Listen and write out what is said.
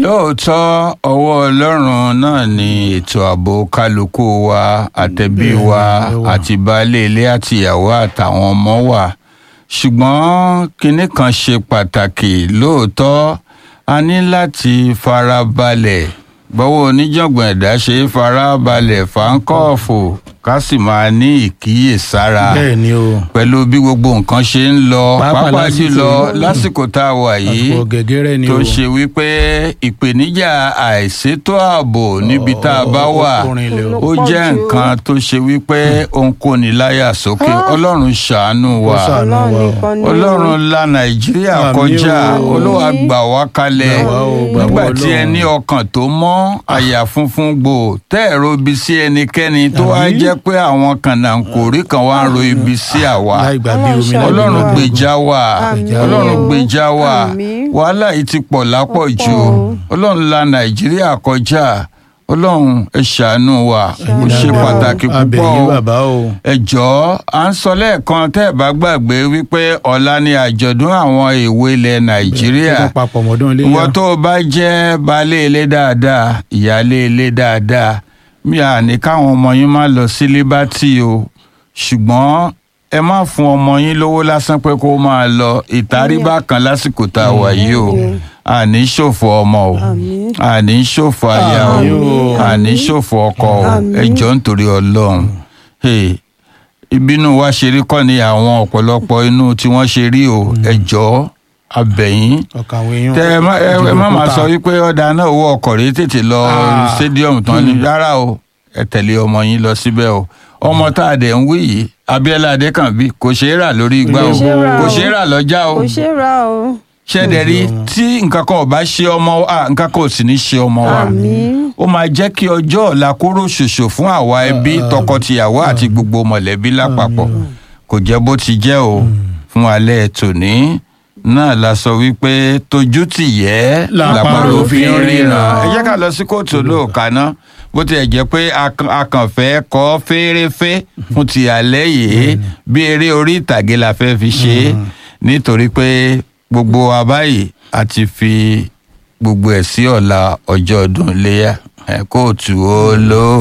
lóòótọ́ ọwọ́ ọlọ́run náà ni ètò ààbò kálukú wa àtẹ̀bí wa àti baálé ilé àtìyàwó àtàwọn ọmọ wa ṣùgbọ́n kinní kan ṣe pàtàkì lóòótọ́ a ní láti farabalẹ̀ bọ́wọ́ oníjàngbọ̀n ẹ̀dá ṣe é farabalẹ̀ fáńkọ́ọ̀fù ká sì máa ní ìkíyèsára bẹ́ẹ̀ ni o pẹ̀lú bí gbogbo nǹkan ṣe ń lọ Pàápàá pàápàá lásìkò jùlọ yìí. lásìkò tá a wà yìí àsìkò gẹ́gẹ́rẹ́ ni tó o ṣe wípé ìpèníjà àìsétò ààbò níbi tá a bá wà ọkùnrin ilẹ̀ o ó jẹ́ nǹkan tó ṣe wípé ó ń kóni láyà sókè ọlọ́run ṣàánú wa Ó ṣàánú wa o. ọlọ́run la nàìjíríà Àmín kọjá o. olúwa gbà wá kalẹ̀ Gbà wá o, gbà wá nígbà tí ẹ Ọlọ́run. ní ọkàn tó mọ́ àyà funfun gbò tẹ́ ẹ̀ ro ibi sí ẹnikẹ́ni tó wá Àmín. jẹ́ pé àwọn kànáńkòrí kan wá ń ro ibi sí àwa láì gbà bí omi láì ọlọ́run gbà bí gbèjà wa Àmín. ọlọ́run gbèjà wa Àmín. wàhálà yìí ti pọ̀ lápọ̀jù Ó pọ̀. ọlọ́run la nàìjíríà kọjá ọlọ́run ẹ ṣàánú wa ó ṣe Ṣàánú wa. pàtàkì púpọ̀ abẹ̀yìn o bàbá o ẹ jọ̀ọ́ à ń sọ lẹ́ẹ̀kan tẹ́ ẹ̀ bá gbàgbé wípé ọ̀la ni àjọ̀dún àwọn èwe ilẹ̀ nàìjíríà tó papọ̀ mọ́dún ilé ìwọ yá tó o bá jẹ́ baálé ilé dáadáa ìyáálé ilé dáadáa mi à ní káwọn ọmọ yín má lọ sí líbátì o ṣùgbọ́n ẹ má fún ọmọ yín lówó lásán pé kó máa lọ ìtaríbá kan lásìkò tá a wà yìí o àní ṣòfò ọmọ o Àmín. àní ṣòfò aya o Àmín o. àní ṣòfò ọkọ o Àmín. ẹ jọ̀ọ́ nítorí Ọlọ́run Hey, ìbínú wa ṣe rí kọ́ ni àwọn ọ̀pọ̀lọpọ̀ inú tí wọ́n ṣe rí o ẹ jọ̀ọ́ abẹ̀yìn ọkàn àwọn èèyàn tẹ ẹ má ẹ ẹ má máa òkúta. sọ wípé ọ̀dà náà owó ọkọ̀ rèé tètè lọ Ah. stadium tán ni rárá o ẹ tẹ̀lé ọmọ yín lọ síbẹ̀ o ọmọ tá a dẹ̀ ń wí yìí Abíọ́lá Adékànbí kò ṣeé rà lórí igbá o Kò ṣeé rà kò o. ṣeé rà lọ́jà o kò ṣe ra o. ṣẹ́dẹ̀ rí tí nǹkan kan ò bá ṣe ọmọ wa nǹkan kan ò sì ní ṣe ọmọ wa àmín. ó máa jẹ́ kí ọjọ́ ọ̀la kóró ṣoṣo fún àwa ẹbí tọkọtìyàwó àti gbogbo mọ̀lẹ́bí lápapọ̀ kò jẹ́ bó ti jẹ́ o fún alẹ́ tòní náà la sọ wípé tójú tì yẹ Làpárò fi ń ríran. ẹ jẹ́ ká lọ sí kóòtù olóòka náà bó tilẹ̀ jẹ́ pé a- a kàn fẹ́ kọ́ fẹ́rẹ́fẹ́ fún ti alẹ́ yìí bí eré orí ìtàgé la fẹ́ fi ṣe é nítorí pé gbogbo wa báyìí a ti fi gbogbo ẹ̀ sí ọ̀la ọjọ́ ọdún iléyà ẹ̀ kóòtù olóò.